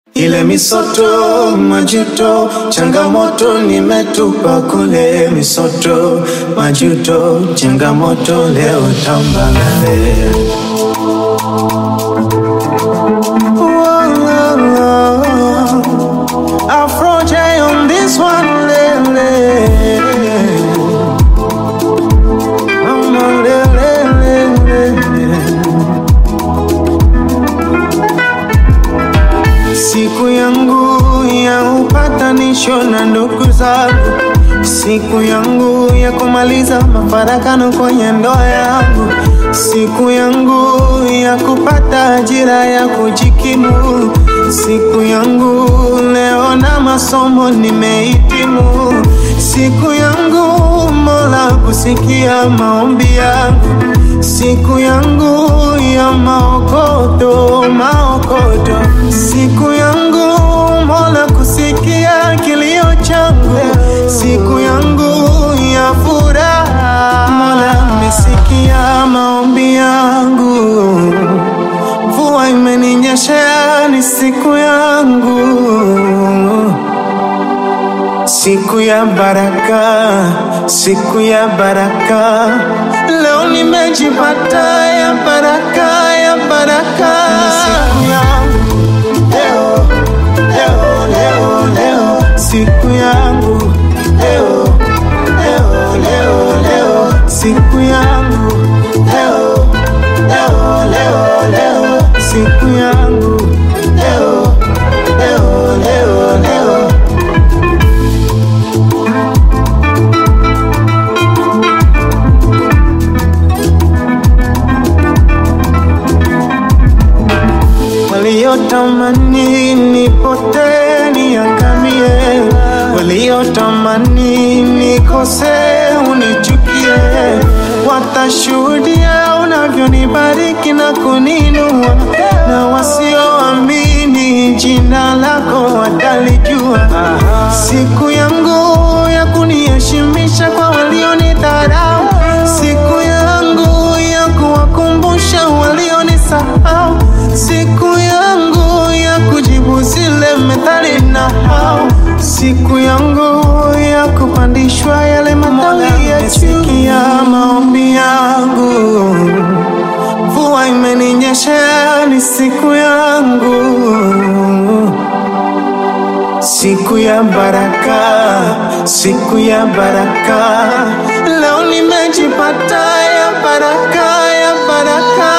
Ile misoto, majuto, changamoto nimetupa kule. Misoto, majuto, changamoto leo tambalale. Afro J on this one, lele. Mama, lele, lele. Siku yangu ya upatanisho na ndugu zangu, siku yangu ya kumaliza mafarakano kwenye ndoa yangu, siku yangu ya kupata ajira ya kujikimu, siku yangu leo na masomo nimehitimu, siku yangu Mola kusikia maombi yangu, siku yangu ya maokoto, maokoto, siku yangu Mola kusikia kilio changu, siku yangu ya furaha, Mola amesikia maombi yangu, mvua imeninyeshea, ni siku yangu siku ya baraka, siku ya baraka, leo nimejipata ya baraka, ya baraka, ni siku yangu leo, leo, leo, leo, siku yangu leo, leo, leo, leo, siku yangu leo, leo, leo, leo, siku yangu leo, leo, leo, leo. waliotamani nipotee niangamie, waliotamani nikose unichukie, watashuhudia unavyonibariki na kuninua, na wasioamini jina lako watalijua. Siku yangu ya kuniheshimisha kwa walionidharau, siku yangu ya kuwakumbusha walionisahau, siku yangu ya kujibu zile methali na hao, siku yangu ya kupandishwa yale matawi ya sikia maombi yangu, mvua imeninyeshea, ni siku yangu siku ya baraka, siku ya baraka, leo nimejipata ya baraka, ya baraka.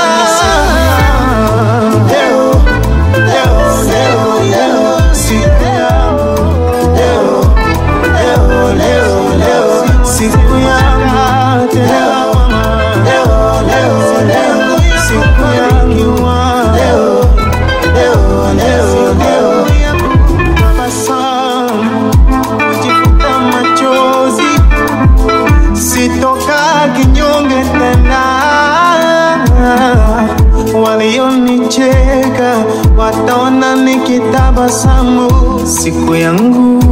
Leo, leo, leo, leo, siku yangu, leo, leo, leo, leo, siku yangu, leo, leo, leo, leo, siku yangu, leo, leo, leo, leo, tabasamu, kujifuta machozi, sitoka kinyonge tena. Walionicheka wataona nikitabasamu siku yangu.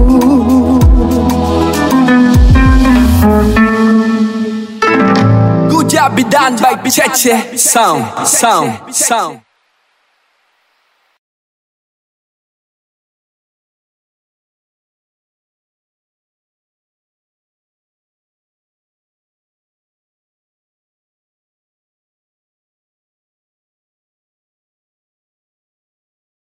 Good job be done by Cheche Sound, sound, sound.